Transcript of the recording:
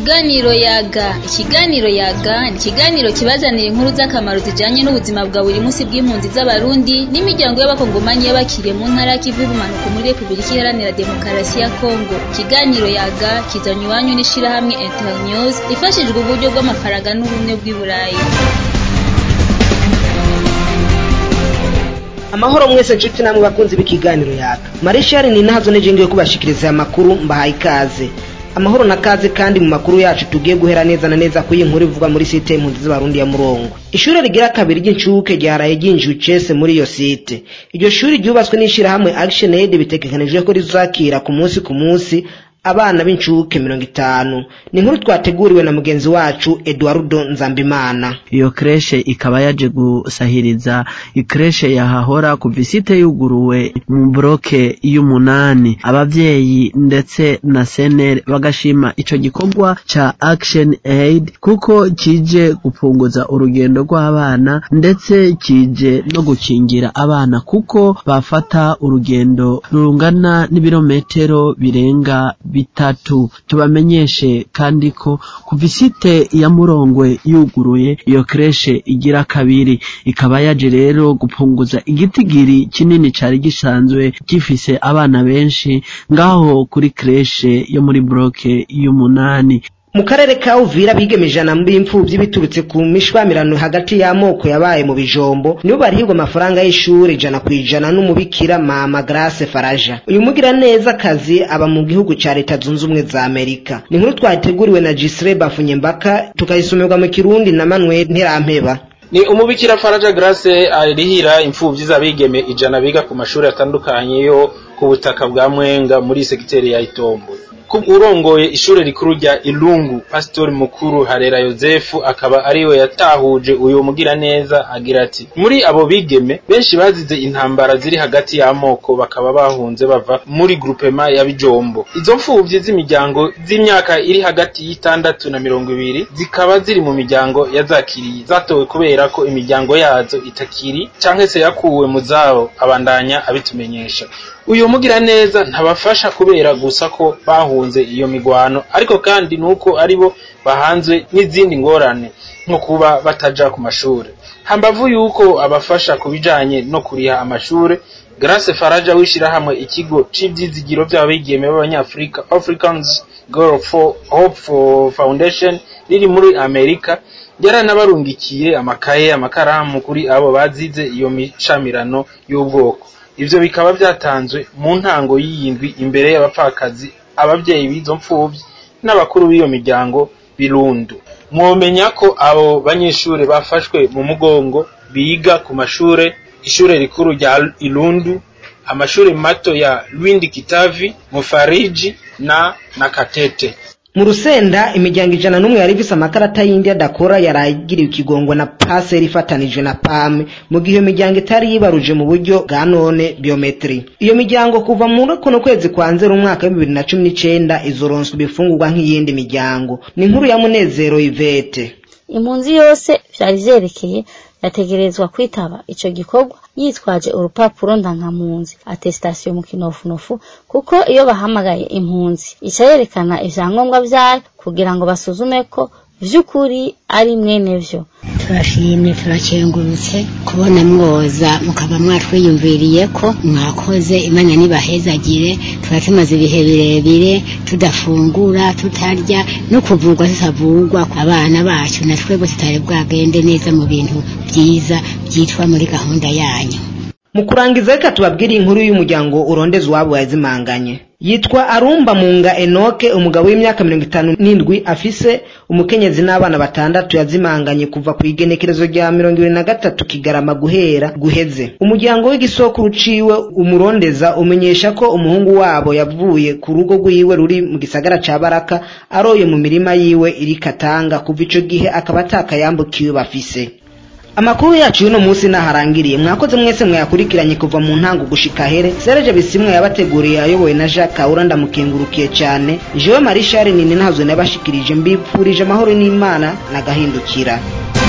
Ikiganiro yaga ikiganiro yaga ni ikiganiro kibazanira inkuru z'akamaro zijanye n'ubuzima bwa buri munsi bw'impunzi z'abarundi n'imiryango y'abakongomanyi y'abakiriye mu ntara y'ikivu y'ubumanuko muri Repubulika Iharanira Demokarasi ya Kongo ikiganiro yaga kizanywe iwanyu n'ishirahamwe Internews ifashijwe uburyo bw'amafaranga n'ubumwe bw'i Burayi amahoro mwese nshuti namwe bakunzi b'ikiganiro yaka marishari ni nazo nije ngiye kubashikiriza aya makuru mbahaye ikaze amahoro na kaze kandi mu makuru yacu tugiye guhera neza na neza kuri iyi nkuru ivuga muri site y'impunzi z'abarundi ya murongo ishuri rigira kabiri ry'incuke ryaraye ryinjiye ucese muri iyo site iryo shuri ryubatswe n'ishirahamwe action aid bitegekanijwe ko rizakira ku munsi ku munsi abana b'incuke mirongo itanu ni inkuru twateguriwe na mugenzi wacu eduardo nzambimana iyo kreshe ikaba yaje gusahiriza ikreshe yahahora kuva isite yuguruwe mu buroke y'umunani abavyeyi ndetse na senere bagashima ico gikorwa ca action aid kuko kije gupunguza urugendo rw'abana ndetse kije no gukingira abana kuko bafata urugendo rungana n'ibirometero birenga bitatu tubamenyeshe kandi ko kuva isite ya murongwe yuguruye iyo kreshe igira kabiri ikaba yaje rero gupunguza igitigiri kinini cari gisanzwe gifise abana benshi ngaho kuri kreshe yo muri bloke y'umunani mu karere ka uvira bigeme ijana b'imfuvyi biturutse ku mishwamirano hagati y'amoko yabaye mu bijombo nibo barihirwa amafaranga y'ishuri ijana ku ijana n'umubikira mama grace faraja uyu mugira neza akazi aba mu gihugu ca leta zunze ubumwe za amerika ni inkuru twateguriwe na jisire bafunyembaka tukayisomerwa mu kirundi na manuel nterampeba ni umubikira faraja grace arihira imfuvyi z'abigeme ijana biga ku mashuri atandukanye yo ku butaka bwa mwenga muri segiteri ya itombo urongoye ishure rikuru rya Ilungu Pastor mukuru Harera Yozefu akaba ariwe yatahuje uyu mugira neza agira ati muri abo bigeme benshi bazize intambara ziri hagati y'amoko bakaba bahunze bava muri groupema ya Bijombo izo mfuvyi z'imiryango z'imyaka iri hagati y'itandatu na mirongo ibiri zikaba ziri mu miryango yazakiriye zatowe kubera ko imiryango yazo itakiri canke se yakuwe mu zabo abandanya abitumenyesha uyu mugira neza ntabafasha kubera gusa ko bahunze iyo migwano ariko kandi nuko aribo bahanzwe n'izindi ngorane nko kuba bataja ku mashure hambavu yuko abafasha kubijanye no kuriha amashure Grace Faraja wishirahamwe ikigo c'ivyizigiro vy'abigeme b'abanyafrika Africans Girl for Hope for Foundation riri muri Amerika yaranabarungikiye amakaye amakaramu kuri abo bazize iyo mishamirano y'ubwoko ivyo bikaba vyatanzwe mu ntango y'iyindwi imbere y'abapfakazi abavyeyi b'izo mfuvyi n'abakuru b'iyo miryango birundu mwomenya ko abo banyeshure bafashwe mu mugongo biga ku mashure ishure rikuru rya Ilundu amashure mato ya Lwindi Kitavi Mufariji na Nakatete mu rusenda imiryango ijana n'umwe yari ifise amakarata y'indi adakora yaragiriwe ikigongwe na paseri ifatanijwe na pame mu gihe iyo miryango itari yibaruje mu buryo bwa none biometri iyo miryango kuva muri kuno kwezi kwa nzero umwaka w'ibibiri na cumi n'icenda izoronswa ibifungurwa nk'iyindi miryango ni inkuru ya munezero ivete impunzi yose vyari vyerekeye yategerezwa kwitaba ico gikorwa yitwaje urupapuro ndangampunzi attestation mu kinofunofu kuko iyo bahamagaye impunzi ica yerekana ivyangombwa vyayo kugira ngo basuzume ko vy'ukuri ari mwene vyo turashimye turakengurutse kubona mwoza mukaba mwatwiyumviriye ko mwakoze imana nibahezagire tuba tumaze ibihe birebire tudafungura tutarya no kuvurwa tutavurwa abana bacu na twebwe tutari bwagende neza mu bintu byiza byitwa muri gahunda yanyu mu kurangiza reka tubabwire inkuru y'umuryango urondeza uwabo yazimanganye yitwa arumba munga enoke umugabo w'imyaka mirongo itanu n'indwi afise umukenyezi n'abana batandatu yazimanganye kuva ku igenekerezo rya mirongo ibiri na gatatu kigarama guhera guheze umuryango w'igisoko uciwe umurondeza umenyesha ko umuhungu wabo yavuye ku rugo rwiwe ruri mu gisagara ca baraka aroye mu mirima yiwe iri katanga kuva ico gihe akaba atakayambukiwe bafise amakuru yacu y'uno munsi naharangiriye mwakoze mwese mwayakurikiranye kuva mu ntango gushika here sereje bisimwe yabateguriye ayobowe na jacques kaura ndamukengurukiye cyane jewe marishari nini ntazwe nabashikirije mbipfurije amahoro n'imana nagahindukira